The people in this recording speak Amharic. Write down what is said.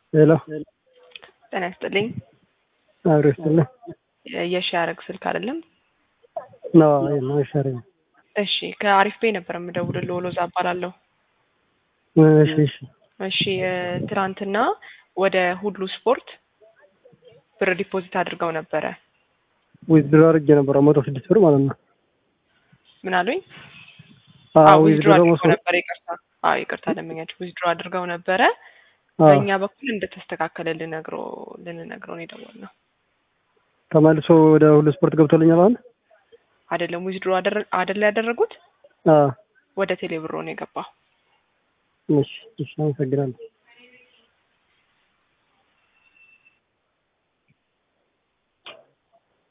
ሄሎ ጤና ይስጥልኝ። አብሮ ይስጥልኝ። የሺ ያረግ ስልክ አይደለም? ነው ነው ይሻለኝ። እሺ ከአሪፍ ቤ ነበር የምደውልልህ። ወሎዛ እባላለሁ። እሺ እሺ እሺ እ ትናንትና ወደ ሁሉ ስፖርት ብር ዲፖዚት አድርገው ነበረ። ዊዝድሮ አድርጌ ነበረ መቶ ስድስት ብር ማለት ነው። ምን አሉኝ? አዎ ዊዝድሮ ዊዝድሮ አድርገው መቶ ነበረ። ይቅርታ፣ አዎ ይቅርታ ደንበኛችሁ ዊዝድሮ አድርገው ነበረ። አዎ በእኛ በኩል እንደተስተካከለ ልነግሮ ልንነግረው ነው የደወልነው። ተመልሶ ወደ ሁሉ ስፖርት ገብቶልኛል አሁን። አይደለም ዊዝድሮ አይደለ ያደረጉት አዎ ወደ ቴሌብሮ ነው የገባው። እሺ እሺ አመሰግናለሁ።